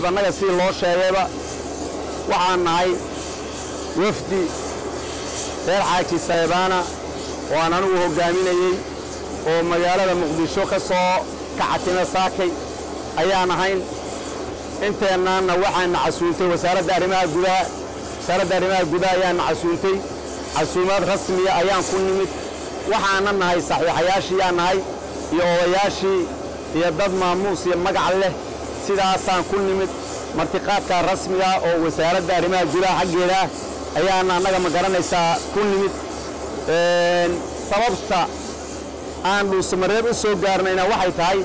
annaga sidii loo sheegayba waxaan nahay wafdi reer xaaji saybaana oo aan anigu hoggaaminayey oo magaalada muqdisho ka soo kacatima saakay ayaan ahayn inteennaanna waxaana casuuntay wasaaradda arrimaha gudaha wasaaradda arrimaha gudaha ayaana casuuntay casuumaad rasmiya ayaan ku nimid waxaana nahay saxiixayaashiiyaan nahay iyo odayaashii iyo dad maamuus iyo magac leh sidaasaan ku nimid martiqaadkaa rasmiga oo wasaaradda arrimaha gudaha xaggeeda ayaana annaga ma garanaysaa ku nimid sababta aan dhuusamareeb u soo gaarnayna waxay tahay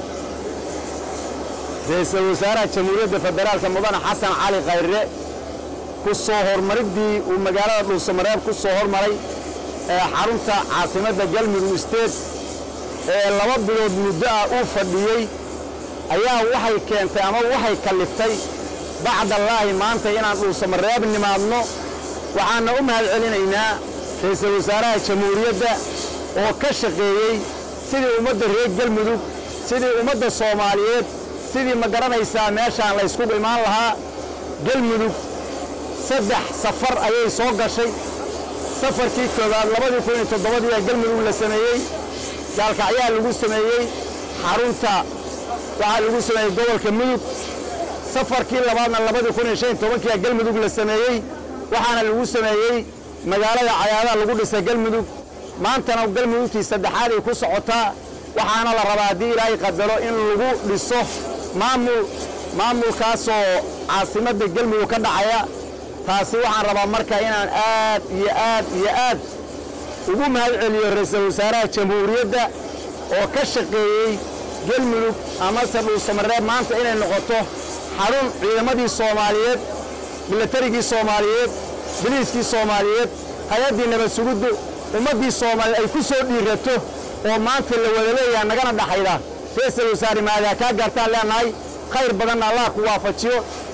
ra-iisul wasaaraha jamhuuriyadda federaalka mudane xasan cali khayre ku soo hormariddii uu magaalada dhuusamareeb ku soo hormaray ee xarunta caasimadda galmudug state ee laba bilood muddo ah uu fadhiyey ayaa waxay keentay ama waxay kalliftay bacdallaahi maanta inaan dhuusamareeb nimaadno waxaanna u mahad celinaynaa ra-iisul wasaaraha jamhuuriyadda oo ka shaqeeyey sidii ummadda reer galmudug sidii ummadda soomaaliyeed sidii ma garanaysaa meeshaan la yskugu imaan lahaa galmudug saddex safar ayay soo gashay safarkii koowaad labadii kun iyo toddobadii ee galmudug la sameeyey gaalkacyaa lagu sameeyey xarunta waxaa lagu sameeyey gobolka mudug safarkii labaadna labadii kun iyo shan iyo tobankii ee galmudug la sameeyey waxaana lagu sameeyey magaalada cayaadaha lagu dhisay galmudug maantana galmudugtii saddexaad ay ku socotaa waxaana la rabaa haddii ilaahay qadaro in lagu dhiso maamul maamulkaasoo caasimadda galmudug ka dhacaya taasi waxaan rabaa marka inaan aad iyo aad iyo aad ugu mahad celiyo ra-iisul wasaaraha jamhuuriyadda oo ka shaqeeyey galmudug amase dhuusamareeb maanta inay noqoto xarun ciidamadii soomaaliyeed milatarigii soomaaliyeed biliiskii soomaaliyeed hay-addii nabad suguddu ummaddii soomaaliyeed ay ku soo dhiirato oo maanta la wada leeyaha nagana dhaxayda ra-iisul wasaare maadaa kaa gaartaan leenahay khayr badanna allah ku waafajiyo